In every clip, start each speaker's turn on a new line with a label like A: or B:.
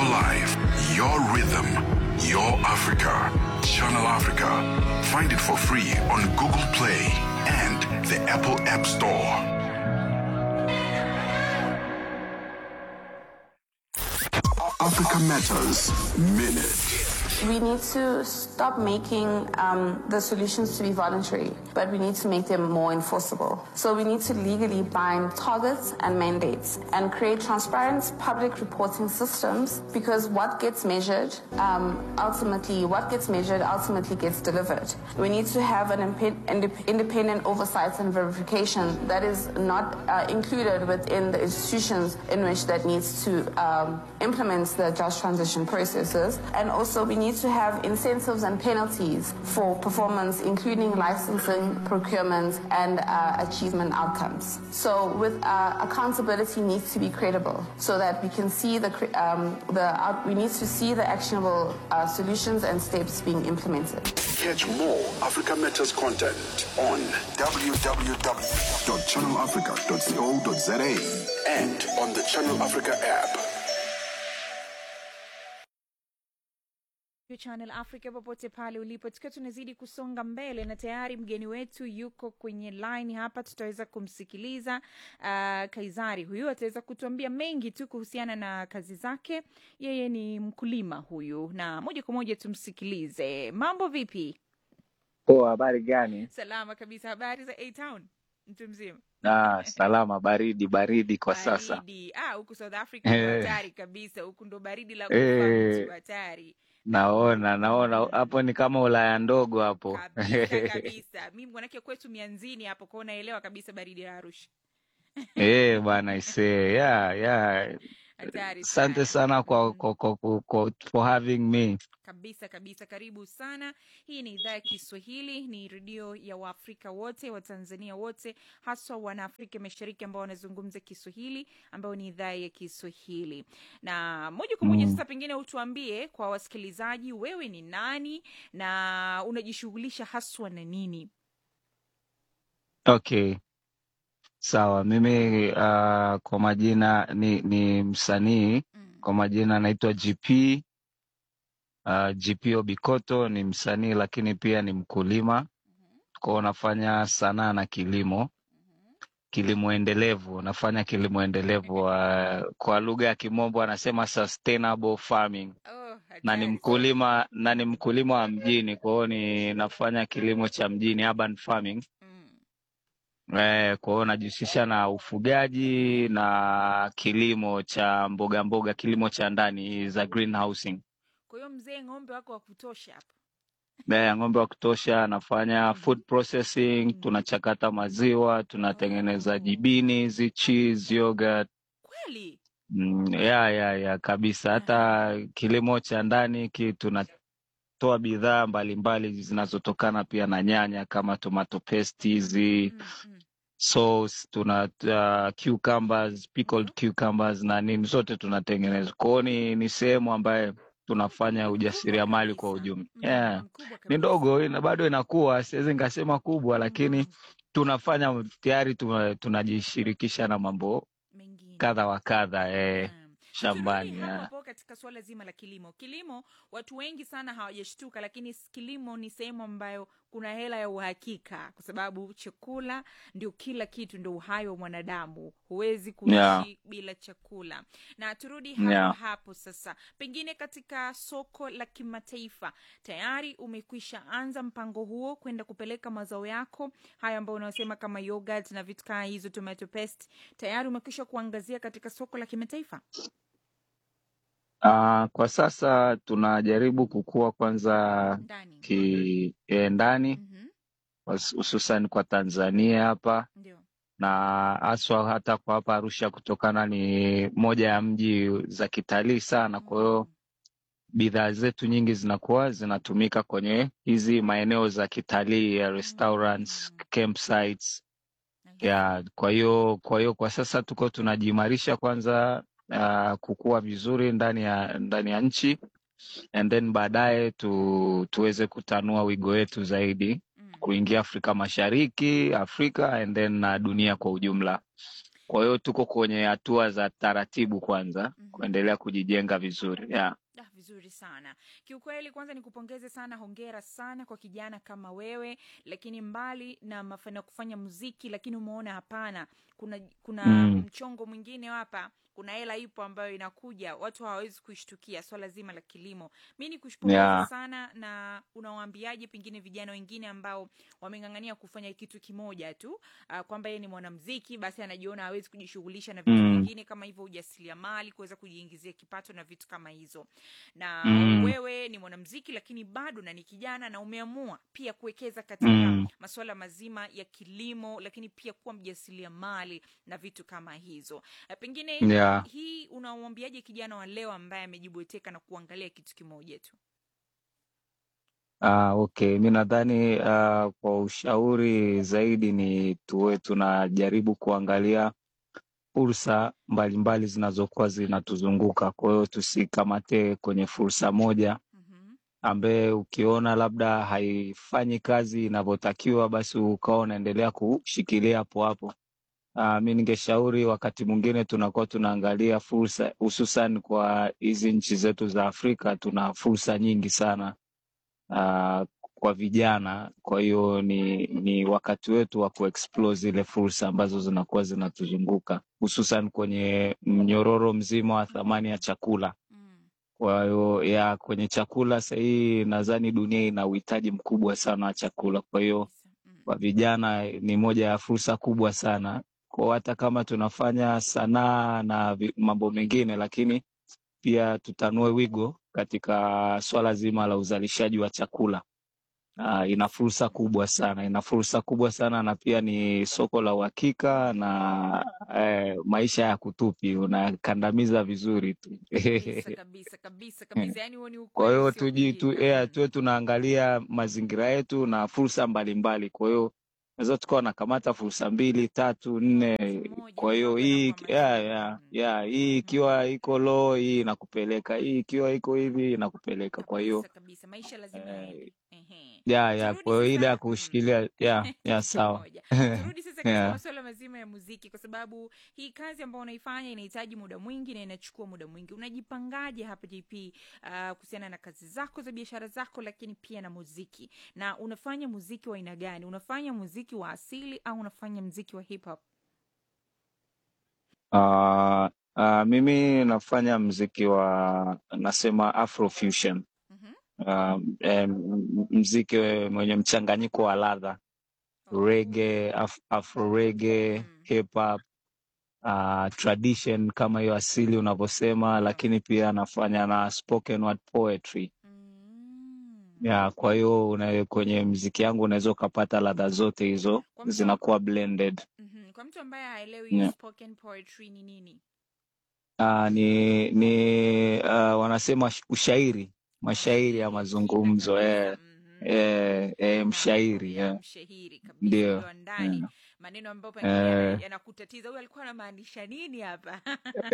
A: your life, your rhythm, your Africa. Channel Africa. Find it for free on Google Play and the Apple App Store. Africa Matters Minute.
B: We need to stop making um, the solutions to be voluntary, but we need to make them more enforceable. So we need to legally bind targets and mandates and create transparent public reporting systems because what gets measured um, ultimately, what gets measured ultimately gets delivered. We need to have an impe- indep- independent oversight and verification that is not uh, included within the institutions in which that needs to um, implement the just transition processes. And also we need to have incentives and penalties for performance, including licensing, procurement, and uh, achievement outcomes. So with uh, accountability needs to be credible so that we can see the, cre- um, the out- we need to see the actionable uh, solutions and steps being implemented.
A: Catch more Africa Matters content on www.channelafrica.co.za and on the Channel Africa app.
C: Channel Africa popote pale ulipo, tukiwa tunazidi kusonga mbele na tayari mgeni wetu yuko kwenye line hapa, tutaweza kumsikiliza. Uh, Kaizari huyu ataweza kutuambia mengi tu kuhusiana na kazi zake. Yeye ni mkulima huyu, na moja kwa moja tumsikilize. Mambo vipi?
D: Poa, habari gani?
C: Salama kabisa. Habari za A Town, mtu mzima?
D: Ah, salama, baridi baridi kwa sasa.
C: Baridi. Ah, huku South Africa ni
D: Eh.
C: hatari kabisa, huku ndo baridi la kufa
D: Eh.
C: mtu, hatari
D: Naona naona hapo ni kama Ulaya ndogo hapo.
C: kabisa kabisa. Mimi mwanake kwetu mianzini hapo kwao, naelewa kabisa baridi la Arusha,
D: Eh, bwana isee. Yeah, yeah.
C: hatari
D: Asante
C: sana.
D: sana kwa,
C: Mm.
D: kwa, kwa, kwa, kwa for having me.
C: Kabisa kabisa, karibu sana. Hii ni idhaa ya Kiswahili, ni redio ya Waafrika wote, Watanzania wote, haswa Wanaafrika Mashariki ambao wanazungumza Kiswahili, ambayo ni idhaa ya Kiswahili. Na moja kwa moja
D: Mm.
C: sasa, pengine utuambie kwa wasikilizaji, wewe ni nani na unajishughulisha haswa na nini?
D: Okay. Sawa, mimi uh, kwa majina ni, ni msanii.
C: Mm.
D: Kwa majina naitwa GP. Uh, GP Obikoto ni msanii lakini pia ni mkulima. Kwa nafanya sanaa na kilimo. kilimo endelevu nafanya kilimo endelevu uh, kwa lugha ya kimombo anasema sustainable farming
C: Oh,
D: na ni
C: hatari sana.
D: mkulima na ni mkulima wa mjini kwa hiyo ni nafanya kilimo cha mjini urban farming
C: Mm.
D: eh, kwa hiyo najihusisha na ufugaji na kilimo cha mboga mboga kilimo cha ndani za greenhousing
C: Kwa hiyo mzee, ng'ombe wako wa kutosha hapa.
D: eh, ng'ombe wa kutosha nafanya
C: Mhm.
D: food processing
C: Mhm.
D: tunachakata maziwa tunatengeneza
C: Oh,
D: jibini hizi cheese yogurt
C: kweli?
D: Mm, ya ya ya kabisa. Hata
C: Aha.
D: kilimo cha ndani ki tunatoa bidhaa mbalimbali zinazotokana pia na nyanya kama tomato paste hizi,
C: Mm, mm.
D: sauce, tuna uh, cucumbers, pickled
C: Mhm.
D: cucumbers na nini zote tunatengeneza. Kwa hiyo ni, ni sehemu ambayo tunafanya
C: Ni mkubwa
D: ujasiriamali kwa
C: kabisa.
D: ujumla.
C: Mm,
D: Yeah.
C: ni mkubwa
D: Ni
C: kabisa.
D: ndogo ina, bado inakuwa, siwezi nikasema kubwa, lakini
C: Mhm.
D: tunafanya tayari tuna- tunajishirikisha na mambo
C: Mengine.
D: kadha wa kadha eh,
C: Naam.
D: shambani
C: Tukirudi hapo
D: yeah.
C: hapo katika suala zima la kilimo, kilimo watu wengi sana hawajashtuka, lakini s- kilimo ni sehemu ambayo kuna hela ya uhakika, kwa sababu chakula ndio kila kitu, ndio uhai wa mwanadamu. Huwezi kuishi
D: Yeah.
C: bila chakula. Na turudi hapo
D: Yeah.
C: hapo sasa, pengine katika soko la kimataifa tayari umekwisha anza mpango huo kwenda kupeleka mazao yako haya ambayo unasema kama yogurt na vitu kaa hizo, tomato paste, tayari umekwisha kuangazia katika soko la kimataifa?
D: Uh, kwa sasa tunajaribu kukua kwanza
C: ndani
D: ki eh, ndani
C: Mhm,
D: hus- hususan kwa Tanzania hapa
C: ndio
D: na haswa hata kwa hapa Arusha kutokana ni moja ya mji za kitalii sana. Kwa hiyo
C: Mm,
D: bidhaa zetu nyingi zinakuwa zinatumika kwenye hizi maeneo za kitalii ya restaurants,
C: Mm.
D: campsites
C: I
D: ya
C: see.
D: kwa hiyo kwa hiyo kwa sasa tuko tunajiimarisha kwanza uh, kukua vizuri ndani ya ndani ya nchi and then baadaye tu, tuweze kutanua wigo wetu zaidi
C: Mm,
D: kuingia Afrika Mashariki, Afrika and then na dunia kwa ujumla. Kwa hiyo tuko kwenye hatua za taratibu kwanza
C: Mhm.
D: kuendelea kujijenga vizuri yeah.
C: Ah, vizuri sana kiukweli. Kwanza nikupongeze sana, hongera sana kwa kijana kama wewe. Lakini mbali na mafanikio ya kufanya muziki, lakini umeona hapana, kuna kuna
D: Mm.
C: mchongo mwingine hapa, kuna hela ipo ambayo inakuja, watu hawawezi kuishtukia, swala zima la kilimo. Mi ni kushpongeza
D: Yeah.
C: sana. Na unawaambiaje pengine vijana wengine ambao wameng'ang'ania kufanya kitu kimoja tu, uh, kwamba yeye ni mwanamziki basi anajiona hawezi kujishughulisha na vitu
D: Mm.
C: vingine kama hivyo, ujasiriamali, kuweza kujiingizia kipato na vitu kama hizo na
D: Mm.
C: wewe ni mwanamziki lakini bado na ni kijana na umeamua pia kuwekeza katika
D: Mm.
C: masuala mazima ya kilimo, lakini pia kuwa mjasiriamali na vitu kama hizo. Na pengine
D: Yeah.
C: hii unamwambiaje kijana wa leo ambaye amejibweteka na kuangalia kitu kimoja tu?
D: Ah, okay. Mi nadhani ah, kwa ushauri zaidi ni tuwe tunajaribu kuangalia fursa mbalimbali zinazokuwa zinatuzunguka. Kwa hiyo tusikamate kwenye fursa moja
C: Mhm.
D: ambaye ukiona labda haifanyi kazi inavyotakiwa, basi ukawa unaendelea kushikilia hapo hapo. Uh, mi ningeshauri wakati mwingine tunakuwa tunaangalia fursa, hususan kwa hizi nchi zetu za Afrika, tuna fursa nyingi sana uh, kwa vijana. Kwa hiyo ni, ni wakati wetu wa kuexplore zile fursa ambazo zinakuwa zinatuzunguka hususan kwenye mnyororo mzima wa thamani ya chakula.
C: Mm.
D: Kwa hiyo ya kwenye chakula sahii, nadhani dunia ina uhitaji mkubwa sana wa chakula. Kwa hiyo
C: Kabisa. Mm.
D: kwa vijana ni moja ya fursa kubwa sana kwa hata kama tunafanya sanaa na vi- mambo mengine, lakini pia tutanue wigo katika swala zima la uzalishaji wa chakula. Uh, ina fursa kubwa sana, ina fursa kubwa sana na pia ni soko la uhakika na eh, maisha ya kutupi, unakandamiza vizuri tu.
C: Kabisa kabisa kabisa kabisa, yani huo ni
D: Kwa
C: ukweli
D: hiyo tuji tu,
C: usiopingika.
D: yeah,
C: Mm.
D: tuwe tunaangalia mazingira yetu na fursa mbalimbali. Kwa hiyo naweza tukawa nakamata fursa mbili tatu nne.
C: Moja
D: Kwa hiyo
C: mambo
D: hii
C: yanakuwa
D: yeah,
C: mazuri.
D: yeah,
C: Mm.
D: yeah, hii ikiwa iko low, hii inakupeleka, hii ikiwa iko hivi inakupeleka. Kwa hiyo
C: Kabisa kabisa, maisha lazima
D: eh,
C: yaende. Ehe.
D: yeah, yeah,
C: Turudi
D: kwa hiyo ile ya
C: sasa mm.
D: kushikilia yeah, yeah, sawa
C: Moja. Turudi sasa katika
D: yeah.
C: masuala mazima ya muziki, kwa sababu hii kazi ambayo unaifanya inahitaji muda mwingi na inachukua muda mwingi. Unajipangaje hapa JP, uh, kuhusiana na kazi zako za biashara zako, lakini pia na muziki? Na unafanya muziki wa aina gani? Unafanya muziki wa asili au unafanya muziki wa hip hop?
D: Uh, uh, mimi nafanya mziki wa nasema Afrofusion.
C: Mhm.
D: Um, em, mziki mwenye mchanganyiko wa ladha
C: Oh.
D: reggae, af afro reggae,
C: Mm.
D: hip hop, uh, tradition kama hiyo asili unavyosema,
C: Ndio.
D: lakini pia anafanya na spoken word poetry.
C: Mm.
D: Ya, kwa hiyo una- kwenye mziki yangu unaweza ukapata ladha zote hizo
C: Kwa mtu am-
D: zinakuwa blended.
C: Mhm. Kwa mtu ambaye haelewi
D: Yeah.
C: spoken poetry ni nini?
D: Uh, ni ni uh, wanasema sh- ushairi, mashairi ya
C: Mashairi ya kina
D: mazungumzo
C: kabisa.
D: eh,
C: Mhm.
D: eh, eh,
C: Naam,
D: mshairi
C: ya
D: eh,
C: mshahiri kabisa,
D: ndio
C: ule wa ndani,
D: eh,
C: maneno ambayo pengine yana-
D: eh.
C: yanakutatiza. Huyu alikuwa anamaanisha nini hapa?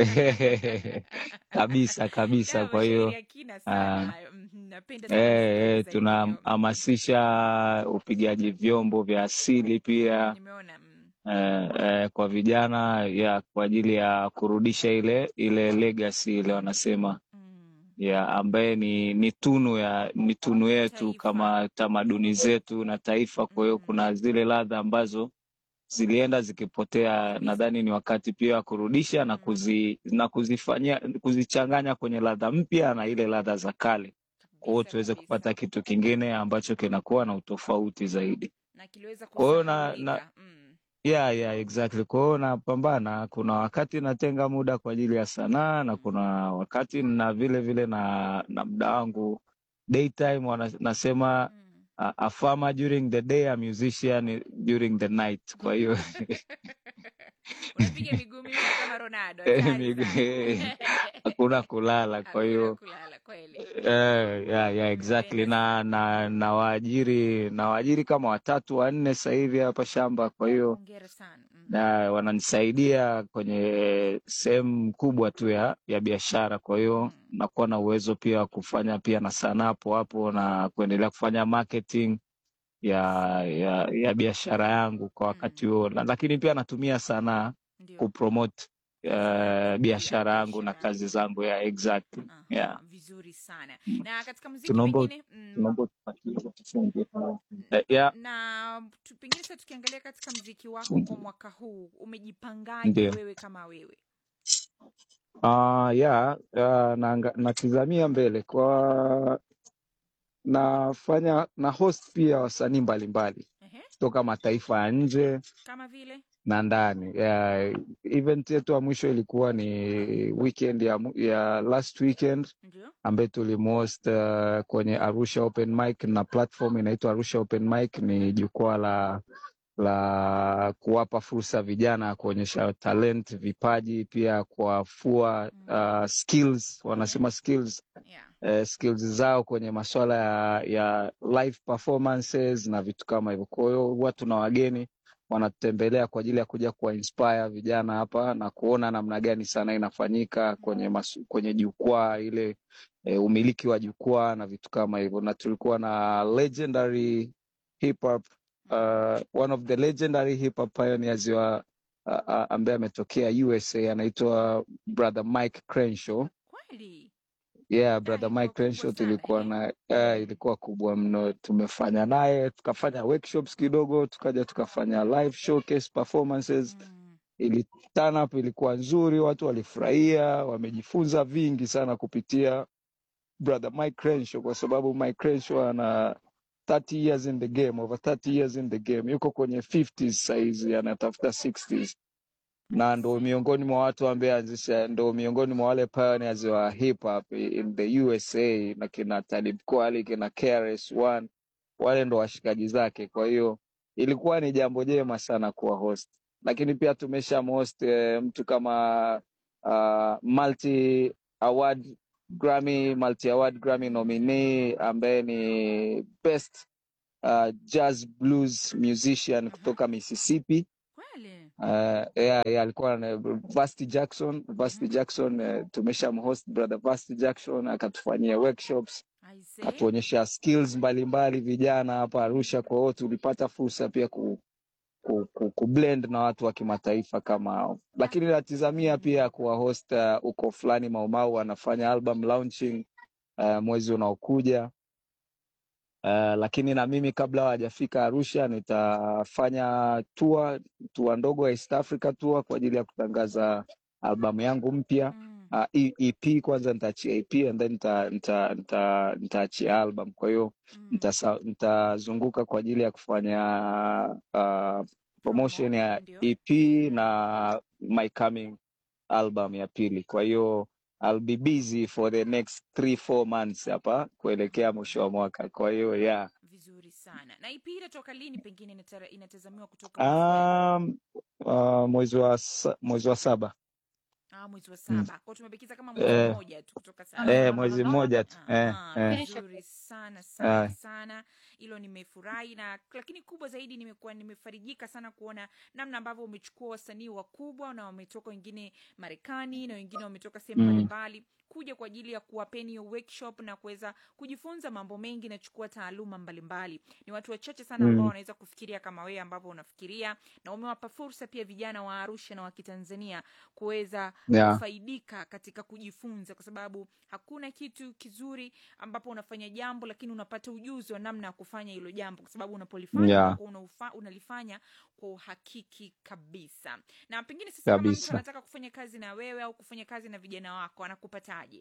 D: kabisa kabisa.
C: Da,
D: Kwa
C: mashairi
D: hiyo
C: ya kina sana
D: uh,
C: hayo. Mhm, Napenda sana
D: eh,
C: kusikiliza
D: eh,
C: hivyo. Mhm.
D: tunahamasisha upigaji vyombo vya asili pia
C: Nimeona mm.
D: eh, eh, kwa vijana ya kwa ajili ya kurudisha ile ile legacy ile wanasema
C: Mm.
D: ya ambaye ni ni tunu ya ni tunu yetu
C: Taifa.
D: kama tamaduni zetu na taifa. Kwa hiyo
C: Mm.
D: kuna zile ladha ambazo zilienda zikipotea,
C: Kabisa.
D: nadhani ni wakati pia wa kurudisha na
C: Mm.
D: kuzi na kuzifanyia kuzichanganya kwenye ladha mpya na ile ladha za kale, kwa hiyo
C: Kabisa
D: tuweze
C: kabisa,
D: kupata kitu kingine ambacho kinakuwa na utofauti zaidi.
C: na kiliweza
D: Kwa hiyo na, na
C: kusahaulika. Mm.
D: yeah, yeah, exactly. Kwa hiyo napambana, kuna wakati natenga muda kwa ajili ya sanaa na
C: Mm.
D: kuna wakati na vile vile na na muda wangu daytime, wana, nasema
C: Mm.
D: a, a farmer during the day, a musician during the night. Kwa hiyo
C: Unapiga miguu miwili kama Ronaldo,
D: eh,
C: hatari
D: migu-
C: sana.
D: hakuna kulala. Kwa
C: Hakuna
D: hiyo
C: kulala kweli.
D: eh, yeah, yeah, exactly.
C: Nimependa
D: Na
C: sana.
D: na na waajiri na waajiri kama watatu wanne sasa hivi hapa shamba, kwa hiyo
C: Hongera sana. Mm.
D: na wananisaidia kwenye sehemu kubwa tu ya ya biashara. Kwa hiyo
C: Mm.
D: nakuwa na uwezo pia wa kufanya pia na sanaa hapo hapo na kuendelea kufanya marketing ya ya ya biashara yangu kwa wakati
C: Mm.
D: huo, Na- lakini pia natumia sanaa
C: ndio
D: kupromote
C: biashara
D: uh,
C: yako
D: biashara yangu na
C: biashara
D: kazi zangu ya exactly yeah.
C: Aha, vizuri sana na katika muziki
D: tunaomba
C: pengine mm,
D: tunaomba utupatie tufunge. Eh, yeah,
C: na tu, pengine sasa tukiangalia katika mziki wako kwa mwaka huu umejipangaje
D: ndio
C: wewe kama wewe
D: uh, yeah, uh, na, natizamia mbele kwa nafanya na host pia wasanii mbalimbali
C: Ehe,
D: kutoka mataifa ya nje
C: kama vile
D: na ndani. Yeah, event yetu ya mwisho ilikuwa ni weekend ya, mu- ya last weekend
C: ndio
D: ambaye tulimhost uh, kwenye Arusha Open Mic na platform inaitwa Arusha Open Mic. Ni jukwaa la la kuwapa fursa vijana kuonyesha talent, vipaji, pia kuwafua
C: mm.
D: uh, skills,
C: Ehe,
D: wanasema skills
C: yeah.
D: eh, skills zao kwenye masuala ya, ya live performances na vitu kama hivyo. Kwa hiyo huwa tuna wageni wanatutembelea kwa ajili ya kuja kuwa inspire vijana hapa na kuona namna gani sana inafanyika kwenye masu, kwenye jukwaa ile eh, umiliki wa jukwaa na vitu kama hivyo, na tulikuwa na legendary hip hop uh, one of the legendary hip hop pioneers wa uh, uh, ambaye ametokea USA anaitwa brother Mike Crenshaw.
C: kweli
D: Yeah,
C: da
D: brother
C: ilikuwa
D: Mike
C: kubwa
D: Crenshaw
C: sana
D: tulikuwa
C: ehe.
D: na uh,
C: mm.
D: ilikuwa kubwa mno. Tumefanya naye tukafanya workshops kidogo, tukaja tukafanya live showcase performances.
C: Mm.
D: Ili turn up ilikuwa nzuri, watu walifurahia, wamejifunza vingi sana kupitia brother Mike Crenshaw, kwa sababu Mike Crenshaw ana 30 years in the game, over 30 years in the game, yuko kwenye 50s saizi, anatafuta 60s na ndo
C: Aise.
D: miongoni mwa watu ambaye anzisha, ndo miongoni mwa wale pioneers wa hip hop in the USA na kina Talib Kweli, kina KRS One, wale ndo washikaji zake. Kwa hiyo ilikuwa ni jambo jema sana kuwa host, lakini pia tumesha host eh, mtu kama uh, multi award Grammy, multi award Grammy nominee ambaye ni best uh, jazz blues musician
C: Aha.
D: kutoka Mississippi.
C: kweli
D: Uh, yeah, yeah, alikuwa na Vasti Jackson. Vasti
C: Mhm.
D: Jackson uh, tumeshamhost brother Vasti Jackson akatufanyia workshops,
C: aise
D: akatuonyesha skills mbalimbali vijana hapa Arusha. Kwa hiyo tulipata fursa pia ku, ku, ku, ku blend na watu wa kimataifa kama hao, lakini natizamia pia kuwahost uh, uko fulani Maumau anafanya album launching uh, mwezi unaokuja. Uh, lakini na mimi kabla hawajafika Arusha nitafanya tour tour ndogo ya East Africa tour kwa ajili ya kutangaza albamu yangu mpya.
C: mm.
D: Uh, E- EP kwanza nitaachia EP and then nita, nita, nita, nitaachia album. Kwa hiyo
C: Mm.
D: nitasa- nitazunguka kwa ajili ya kufanya uh, promotion
C: promo
D: ya
C: ndio
D: EP na my coming album ya pili. Kwa hiyo I'll be busy for the next three four months hapa kuelekea mwisho wa mwaka. Kwa hiyo yeah.
C: vizuri sana na ipi inatoka lini pengine inatara- inatazamiwa kutoka mwezi gani
D: Um, uh, mwezi wa sa- mwezi wa saba
C: ah, mwezi wa
D: mm.
C: saba kwao tumebakiza kama mwezi
D: eh,
C: mmoja tu kutoka sasa
D: eh, mwezi mmoja tu eh,
C: Aha,
D: eh,
C: vizuri sana sana
D: eh.
C: sana hilo nimefurahi na lakini kubwa zaidi nimekuwa nimefarijika sana kuona namna ambavyo umechukua wasanii wakubwa na wametoka wengine marekani na wengine wametoka sehemu
D: Mm.
C: mbalimbali kuja kwa ajili ya kuwapeni hiyo workshop na kuweza kujifunza mambo mengi na chukua taaluma mbalimbali ni watu wachache sana ambao
D: Mm.
C: wanaweza kufikiria kama wewe ambavyo unafikiria na umewapa fursa pia vijana wa arusha na wa kitanzania kuweza
D: Yeah.
C: kufaidika katika kujifunza kwa sababu hakuna kitu kizuri ambapo unafanya jambo lakini unapata ujuzi wa namna ya kufanya hilo jambo kwa sababu unapolifanya
D: Yeah.
C: unakuwa unaufa- unalifanya kwa uhakiki kabisa na pengine sasa kama mtu
D: Kabisa.
C: anataka kufanya kazi na wewe au kufanya kazi na vijana wako anakupataje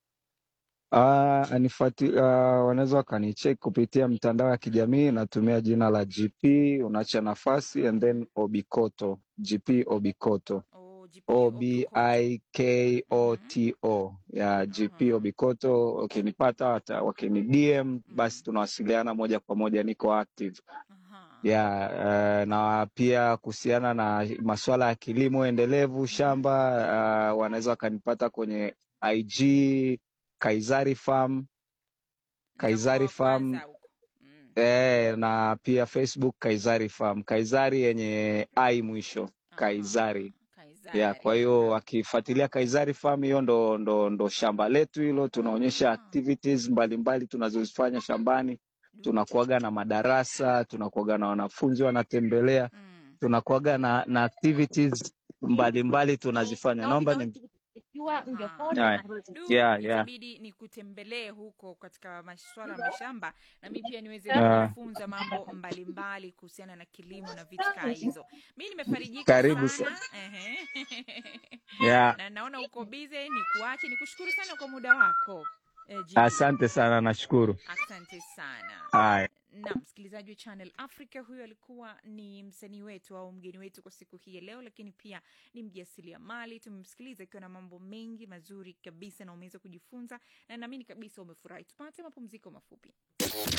D: Uh, anifuati, uh, wanaweza wakanicheck kupitia mitandao ya kijamii natumia jina la GP unaacha nafasi and then Obikoto GP Obikoto
C: oh, GP
D: O B
C: Obikoto
D: I K O
C: Mhm.
D: T O ya GP
C: Aha.
D: Obikoto. Wakinipata wata- wakini DM basi
C: Mm.
D: tunawasiliana moja kwa moja, niko active
C: Aha.
D: ya uh, na pia kuhusiana na masuala ya kilimo endelevu
C: Mhm.
D: shamba uh, wanaweza wakanipata kwenye IG Kaizari Farm,
C: Nitakuwa
D: Kaizari
C: wa
D: Farm
C: kwanza huko mm.
D: eh, na pia Facebook Kaizari Farm, Kaizari yenye ai mwisho,
C: Aha.
D: Kaizari ya.
C: Kaizari
D: Kwa hiyo
C: aha.
D: wakifuatilia Kaizari Farm, hiyo ndo, ndo, ndo shamba letu hilo. Tunaonyesha
C: Ah,
D: activities mbalimbali tunazozifanya shambani.
C: du.
D: Tunakuaga na madarasa, tunakuaga na wanafunzi wanatembelea
C: Mm.
D: tunakuaga na, na activities mbalimbali tunazifanya. Naomba ni Haya.
C: Du,
D: Yeah, yeah.
C: itabidi nikutembelee huko katika masuala ya mashamba na mi pia niweze
D: Ah.
C: kujifunza mambo mbalimbali kuhusiana na kilimo na vitu kaa hizo. Mi nimefarijika
D: Karibu
C: sana Ehe.
D: yeah.
C: na naona uko bize, ni kuache nikushukuru sana kwa muda wako eh, GP.
D: Asante sana, nashukuru.
C: Asante sana.
D: Haya.
C: na msikilizaji wa Channel Africa, huyo alikuwa ni msanii wetu au mgeni wetu kwa siku hii ya leo, lakini pia ni mjasiriamali. Tumemsikiliza akiwa na mambo mengi mazuri kabisa na umeweza kujifunza, na naamini kabisa umefurahi. Tupate mapumziko mafupi.